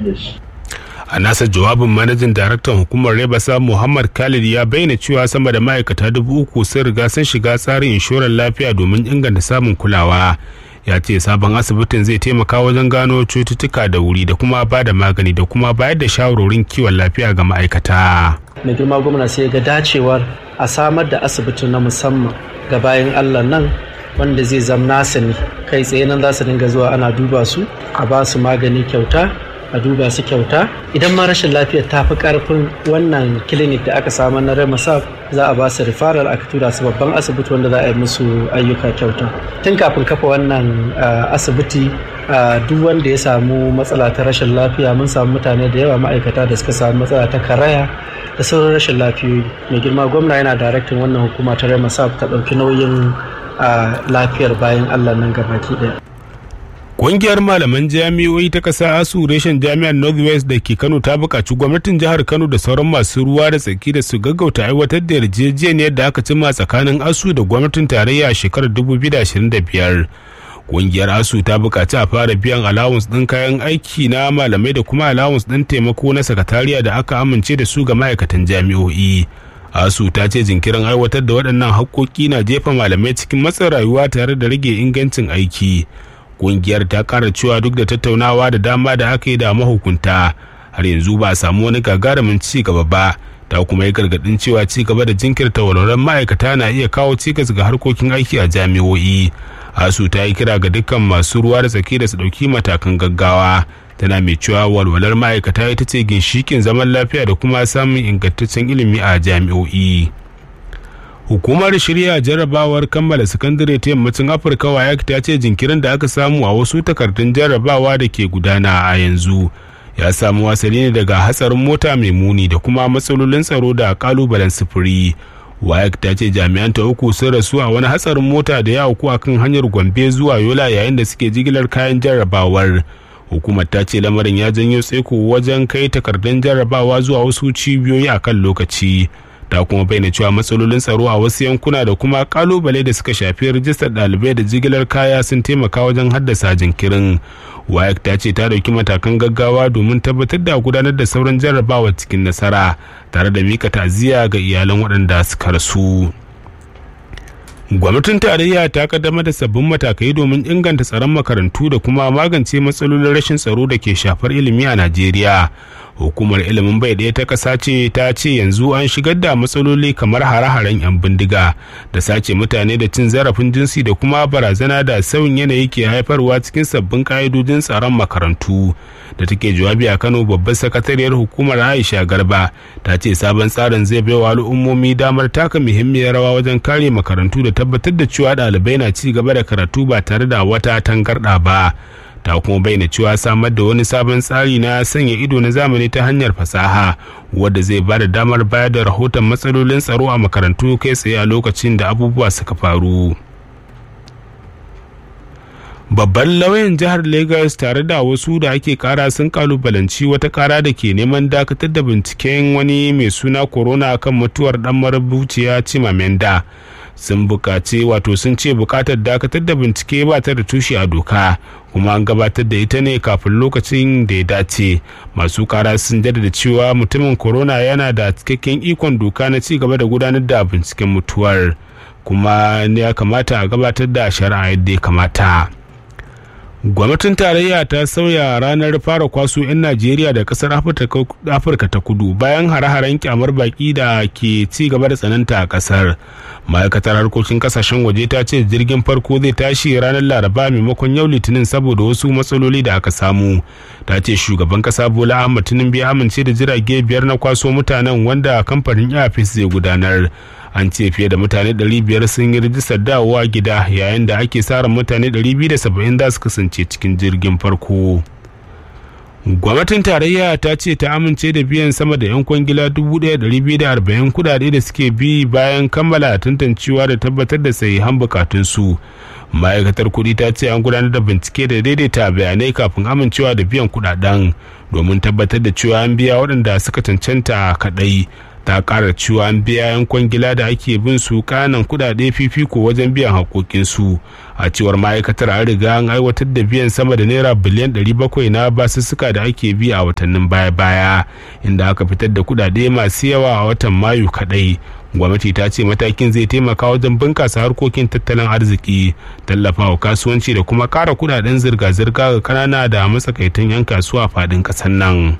a nasa jawabin manajin daraktan hukumar rebasa muhammad khalid ya bayyana cewa sama da ma'aikata dubu uku sun riga sun shiga tsarin inshorar lafiya domin inganta samun kulawa ya ce sabon asibitin zai taimaka wajen gano cututtuka da wuri da kuma ba da magani da kuma bayar da shawarorin kiwon lafiya ga ma'aikata mai girma gwamna sai ga dacewar a samar da asibiti na musamman ga bayan allah nan wanda zai zam nasa ne kai tsaye nan za su dinga zuwa ana duba su a ba su magani kyauta a duba su kyauta idan ma rashin lafiyar ta fi karfin wannan clinic da aka samar na remasaf za a ba su referral aka tura su babban asibiti wanda za a yi musu ayyuka kyauta tun kafin kafa wannan asibiti duk wanda ya samu matsala ta rashin lafiya mun samu mutane da yawa ma'aikata da suka samu matsala ta karaya da sauran rashin lafiyoyi mai girma gwamna yana daraktin wannan hukuma ta remasaf ta ɗauki nauyin lafiyar bayan allah nan gabaki ɗaya Ƙungiyar malaman jami'o'i ta ƙasa ASU reshen jami'ar Northwest da ke Kano ta buƙaci gwamnatin jihar Kano da sauran masu ruwa da tsaki da su gaggauta aiwatar da yarjejeniyar da aka cimma tsakanin ASU da gwamnatin tarayya a shekarar 2025. Ƙungiyar ASU ta buƙaci a fara biyan allowance ɗin kayan aiki na malamai da kuma allowance ɗin taimako na sakatariya da aka amince da su ga ma'aikatan jami'o'i. asu ta ce jinkirin aiwatar da waɗannan haƙƙoƙi na jefa malamai cikin matsin rayuwa tare da rage ingancin aiki. kungiyar ta kara cewa duk da tattaunawa da dama da aka yi da mahukunta har yanzu ba a samu wani gagarumin ci gaba ba ta kuma yi gargadin cewa ci gaba da jinkirta walwalar ma'aikata na iya kawo cikas ga harkokin aiki a jami'o'i asu ta yi kira ga dukkan masu ruwa da tsaki da su ɗauki matakan gaggawa tana mai cewa walwalar ma'aikata ita ce ginshikin zaman lafiya da kuma samun ingantaccen ilimi a jami'o'i. hukumar shirya jarrabawar kammala sakandare ta yammacin afirka wayak ta ce jinkirin da aka samu a wasu takardun jarrabawa da ke gudana a yanzu ya samu wasali ne daga hatsarin mota mai muni da kuma matsalolin tsaro da kalubalen sufuri wayak ta ce jami'an ta uku sun rasu a wani hatsarin mota da ya auku akan hanyar gombe zuwa yola yayin da suke jigilar kayan jarrabawar hukumar ta ce lamarin ya janyo tsaiko wajen kai takardun jarrabawa zuwa wasu cibiyoyi a kan lokaci ta kuma bayyana cewa matsalolin tsaro a wasu yankuna da kuma kalubale da suka shafi rijistar ɗalibai da jigilar kaya sun taimaka wajen haddasa jinkirin wayak ta ce ta dauki matakan gaggawa domin tabbatar da gudanar da sauran jarrabawa cikin nasara tare da mika ta'aziyya ga iyalan waɗanda suka rasu gwamnatin tarayya ta kaddamar da sabbin matakai domin inganta tsaron makarantu da kuma magance matsalolin rashin tsaro da ke shafar ilimi a najeriya hukumar ilimin bai ɗaya ta ƙasa ce ta ce yanzu an shigar da matsaloli kamar hare-haren 'yan bindiga da sace mutane da cin zarafin jinsi da kuma barazana da sauyin yanayi ke haifarwa cikin sabbin ƙa'idojin tsaron makarantu da take jawabi a kano babbar sakatariyar hukumar aisha garba ta ce sabon tsarin zai bai wa al'ummomi damar taka muhimmiyar rawa wajen kare makarantu da tabbatar da cewa ɗalibai na ci gaba da karatu ba tare da wata tangarɗa ba ta kuma bayyana cewa samar da wani sabon tsari na sanya ido na zamani ta hanyar fasaha wadda zai ba da damar bayar da rahoton matsalolin tsaro a makarantu kai tsaye a lokacin da abubuwa suka faru babban lauyan jihar lagos tare da wasu da ake kara sun kalubalanci wata kara da ke neman dakatar da binciken wani mai suna corona kan mutuwar dan marubuciya cimamenda sun bukaci wato sun ce bukatar dakatar da bincike ba ta da tushe a doka kuma an gabatar da ita ne kafin lokacin da ya dace masu kara sun jaddada cewa mutumin corona yana da cikakken ikon doka na ci gaba da gudanar da binciken mutuwar kuma ya kamata a gabatar da shari'a yadda ya kamata gwamnatin tarayya ta sauya ranar fara kwaso 'yan najeriya da kasar afirka ta kudu bayan hare-haren kyamar baki da ke ci gaba da tsananta a kasar ma'aikatar harkokin kasashen waje ta ce jirgin farko zai tashi ranar laraba maimakon yau litinin saboda wasu matsaloli da aka samu ta ce shugaban kasa bola ahmad tinubu ya amince da jirage biyar na kwaso mutanen wanda kamfanin airpeace zai gudanar an ce fiye da mutane 500 sun yi rijistar dawowa gida yayin da ake sa mutane 270 za su kasance cikin jirgin farko gwamnatin tarayya ta ce ta amince da biyan sama da 'yan kwangila 1,240 kudade da suke bi bayan kammala tantancewa da tabbatar da sahihan bukatunsu ma'aikatar kudi ta ce an gudanar da bincike da daidaita bayanai kafin amincewa da biyan kudaden domin tabbatar da cewa an biya waɗanda suka cancanta kaɗai ta kara cewa an biya yan kwangila da ake bin su kanan kudade fifiko wajen biyan haƙoƙinsu a cewar ma'aikatar an riga an aiwatar da biyan sama da naira biliyan 700 na basussuka da ake bi a watannin baya-baya inda aka fitar da kudade masu yawa a watan mayu kadai gwamnati ta ce matakin zai taimaka wajen bunkasa harkokin tattalin arziki tallafawa kasuwanci da kuma kara kudaden zirga-zirga ga kanana da matsakaitan 'yan kasuwa fadin kasar nan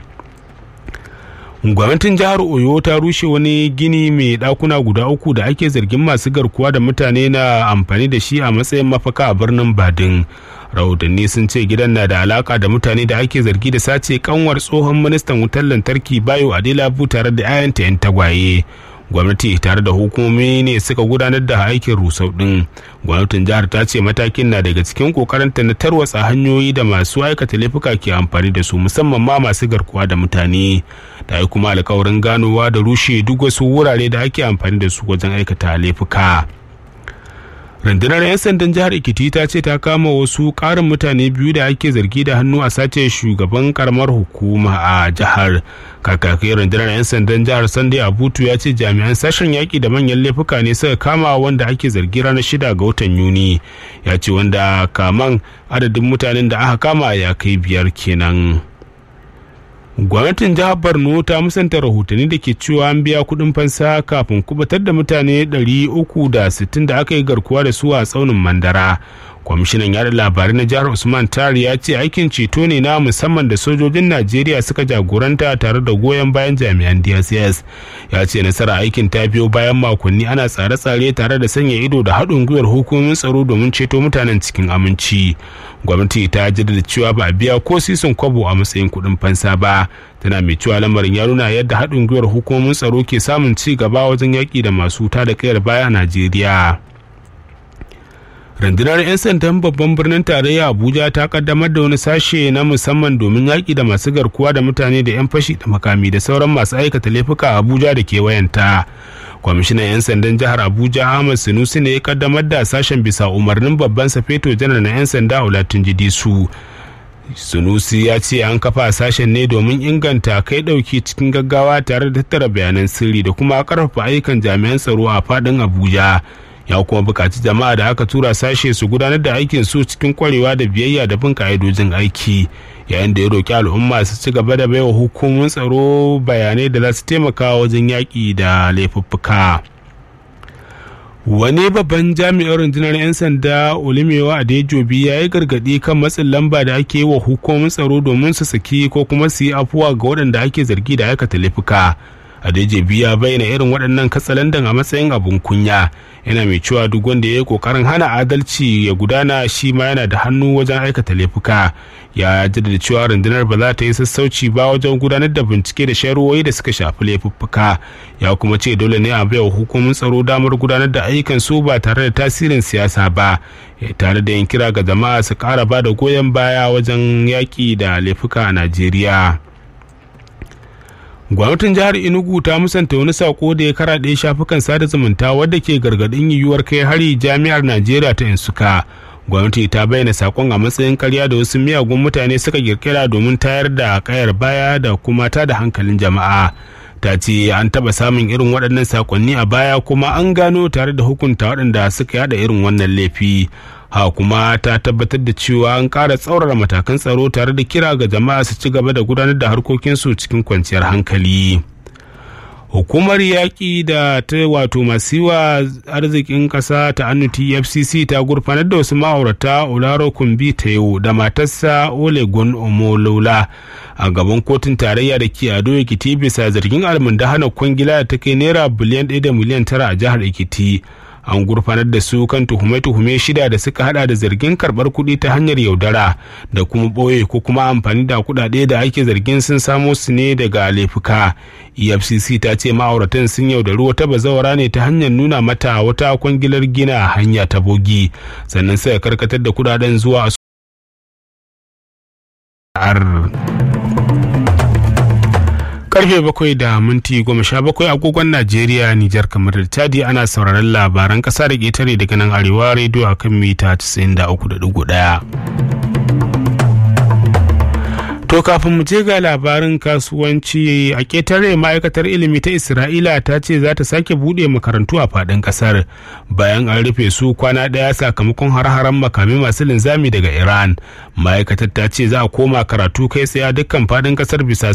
gwamnatin jihar oyo ta rushe wani gini mai dakuna guda uku da ake zargin masu garkuwa da mutane na amfani da shi a matsayin mafaka a birnin badin rahotanni sun ce gidan na da alaka da mutane da ake zargi da sace kanwar tsohon ministan wutar lantarki bayo adelabu tare da 'ya'yanta 'yan tagwaye gwamnati tare da hukumomi ne suka gudanar da aikin rusau din gwamnatin jihar ta ce matakin na daga cikin kokarinta na tarwatsa hanyoyi da masu aikata laifuka ke amfani da su musamman ma masu garkuwa da mutane ta yi kuma alkawarin ganowa da rushe duk wasu wurare da ake amfani da su wajen aikata laifuka rundunar 'yan sandan jihar ikiti ta ce ta kama wasu karin mutane biyu da ake zargi da hannu a sace shugaban karamar hukuma a jihar kakakai rundunar 'yan sandan jihar sunday abutu ya ce jami'an sashen yaƙi da manyan laifuka ne suka kama wanda ake zargi ranar shida ga watan yuni ya ce wanda kaman adadin mutanen da aka kama ya kai biyar kenan. gwamnatin jihar borno ta musanta rahotanni da ke cewa an biya kudin fansa kafin kubatar da mutane 360 da aka yi garkuwa da su a tsaunin mandara kwamishinan yada labarai na jihar usman tari ya ce aikin ceto ne na musamman da sojojin najeriya suka jagoranta tare da goyon bayan jami'an dss ya ce nasara aikin ta biyo bayan makonni ana tsare-tsare tare da sanya ido da haɗin gwiwar hukumomin tsaro domin ceto mutanen cikin aminci gwamnati ta jaddada cewa ba a biya ko sisin kwabo a matsayin kuɗin fansa ba tana mai cewa lamarin ya nuna yadda haɗin gwiwar hukumomin tsaro ke samun ci gaba wajen yaƙi da masu tada kayar baya a najeriya rundunar 'yan sandan babban birnin tarayya abuja ta kaddamar da wani sashe na musamman domin yaƙi da masu garkuwa da mutane da 'yan fashi da makami da sauran masu aikata laifuka a abuja da kewayenta kwamishinan 'yan sandan jihar abuja ahmad sinusi ne ya kaddamar da sashen bisa umarnin babban safeto janar na 'yan sanda olatin su sunusi ya ce an kafa sashen ne domin inganta kai dauki cikin gaggawa tare da tattara bayanan sirri da kuma karfafa ayyukan jami'an tsaro a fadin abuja ya kuma bukaci jama'a da aka tura sashe su gudanar da aikin su cikin kwarewa da biyayya da bin ka'idojin aiki yayin da ya roki al'umma su ci gaba da baiwa hukumomin tsaro bayanai da za su taimaka wajen yaƙi da laifuffuka wani babban jami'ar rundunar 'yan sanda olimewa adejobi ya yi gargaɗi kan matsin lamba da ake yi wa hukumomin tsaro domin su saki ko kuma su yi afuwa ga waɗanda ake zargi da aikata laifuka adejobi ya bayyana irin waɗannan katsalandan a matsayin abun kunya yana mai cewa duk wanda ya yi kokarin hana adalci ya gudana shi ma yana da hannu wajen aikata laifuka ya jaddada cewa rundunar ba za ta yi sassauci ba wajen gudanar da bincike da sharuwoyi da suka shafi laifuffuka ya kuma ce dole ne a baiwa hukumomin tsaro damar gudanar da ayyukan su ba tare da tasirin siyasa ba tare da yin kira ga jama'a su kara ba da goyon baya wajen yaƙi da laifuka a najeriya gwamnatin jihar enugu ta musanta wani sako da ya karaɗe shafukan sada zumunta wadda ke gargaɗin yiwuwar kai hari jami'ar najeriya ta insuka gwamnati ta bayyana sakon a matsayin karya da wasu miyagun mutane suka kirkira domin tayar da kayar baya da kuma ta da hankalin jama'a ta ce an taba samun irin waɗannan sakonni a baya kuma an gano tare da hukunta waɗanda suka yada irin wannan laifi ha kuma ta tabbatar da cewa an ƙara tsaurara matakan tsaro tare da kira ga jama'a su ci gaba da gudanar da harkokinsu cikin kwanciyar hankali hukumar yaƙi da ta wato masu yiwa arzikin ƙasa ta annuti fcc ta gurfanar da wasu ma'aurata olaro kumbi ta yau da matarsa olegun omolola a gaban kotun tarayya da ke ado ekiti bisa zargin almundahana kwangila da ta kai naira biliyan ɗaya da miliyan tara a jihar ekiti an gurfanar da su kan tuhume-tuhume shida da suka hada da zargin karbar kuɗi ta hanyar yaudara da kuma ɓoye ko kuma amfani da kuɗaɗe da ake zargin sun samo su ne daga laifuka efcc ta ce ma'auratan sun yaudari wata bazawara ne ta hanyar nuna mata wata kwangilar gina hanya ta bogi sannan suka karkatar da kuɗaɗen zuwa karfe bakwai da minti goma sha bakwai agogon najeriya nijar kamar da tadi ana sauraron labaran kasa da ƙetare daga nan arewa rediyo a kan mita 93.1 To kafin mu je ga labarin kasuwanci a ƙetare ma'aikatar ilimi ta Isra'ila ta ce za ta sake buɗe makarantu a faɗin ƙasar bayan an rufe su kwana ɗaya sakamakon har-haren makami masu linzami daga Iran. Ma'aikatar ta ce za a koma karatu kai tsaye a dukkan faɗin ƙasar bisa